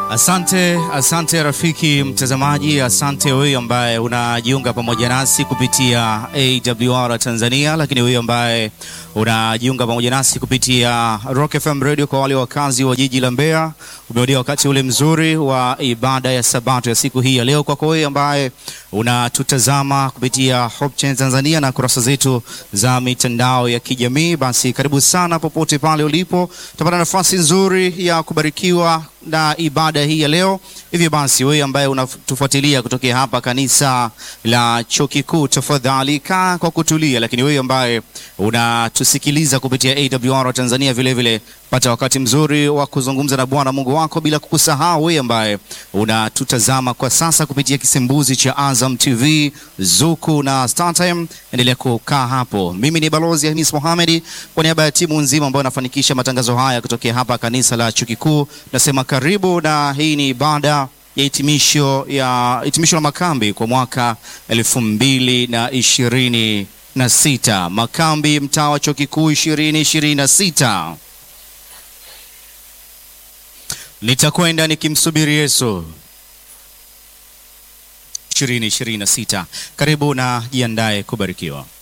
Asante, asante rafiki mtazamaji, asante wewe ambaye unajiunga pamoja nasi kupitia AWR Tanzania, lakini wewe ambaye unajiunga pamoja nasi kupitia Rock FM Radio. Kwa wale wakazi wa jiji la Mbeya, umeodia wakati ule mzuri wa ibada ya Sabato ya siku hii ya leo. Kwako wewe ambaye unatutazama kupitia Hope Channel Tanzania na kurasa zetu za mitandao ya kijamii, basi karibu sana popote pale ulipo, utapata nafasi nzuri ya kubarikiwa na ibada hii ya leo. Hivyo basi, wewe ambaye unatufuatilia kutokea hapa kanisa la Chuo Kikuu, tafadhali kaa kwa kutulia, lakini wewe ambaye unatusikiliza kupitia AWR Tanzania vile vile pata wakati mzuri wa kuzungumza na Bwana Mungu wako, bila kukusahau wewe ambaye unatutazama kwa sasa kupitia kisembuzi cha Azam TV, Zuku na StarTime. Endelea kukaa hapo. Mimi ni Balozi Hamis Mohamed kwa niaba ya timu nzima ambayo inafanikisha matangazo haya kutokea hapa kanisa la Chuo Kikuu, nasema karibu, na hii ni ibada ya hitimisho ya hitimisho la makambi kwa mwaka elfu mbili na ishirini na sita makambi mtaa wa Chuo Kikuu ishirini ishirini na sita. Nitakwenda nikimsubiri Yesu 2026. Karibu na jiandae kubarikiwa.